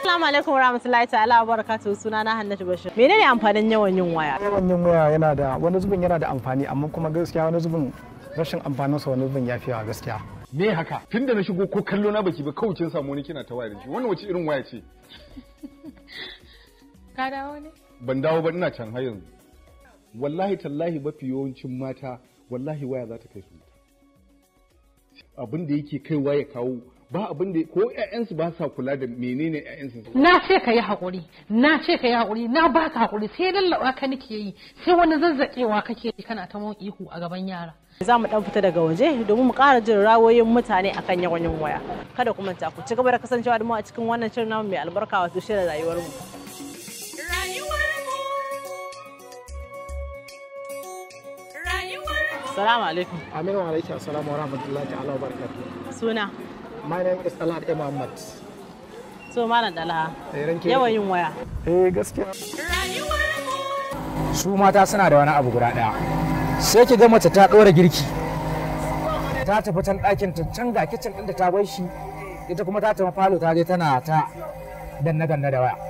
Assalamu alaikum warahmatullahi ta'ala wa barakatuhu suna na Hannatu Bashir. Menene amfanin yawan yin waya? yawan yin waya yana da wani zubin yana da amfani amma kuma gaskiya wani zubin rashin amfaninsa wani zubin ya fi yawa gaskiya me haka tunda na shigo ko kallo na baki ba kawai kin samu wani kina ta waya da shi wannan wace irin waya ce Ka dawo ne? ban dawo ba ina can har yanzu wallahi tallahi mafi yawancin mata wallahi waya za ta kai su wuta abin da yake kaiwa ya kawo ba abin da ko ƴaƴansu ba sa kula da menene ƴaƴansu su Na ce ka yi haƙuri, na ce ka yi haƙuri, na ba ka haƙuri sai lallaɓa ka nake yi, sai wani zazzaƙewa kake yi kana ta mun ihu a gaban yara. Za mu dan fita daga waje domin mu ƙara jin rawoyin mutane akan yawan yin waya. Kada ku manta ku ci gaba da kasancewa da mu a cikin wannan shirin namu mai albarka wato shirin rayuwar mu. Assalamu alaikum. aminu wa alaikum assalamu wa rahmatullahi ta'ala wa barakatuh Suna. my name is Alhad A. Muhammad So malam Dalaha. Eh, ranke Yawan yin waya. eh gaskiya su mata suna da wani abu guda ɗaya sai ki ga mace ta ɗora girki ta tafi can ɗakin ta can ga kicin ɗin da ta bar shi ita kuma ta tafi falo ta je tana ta danna danna da waya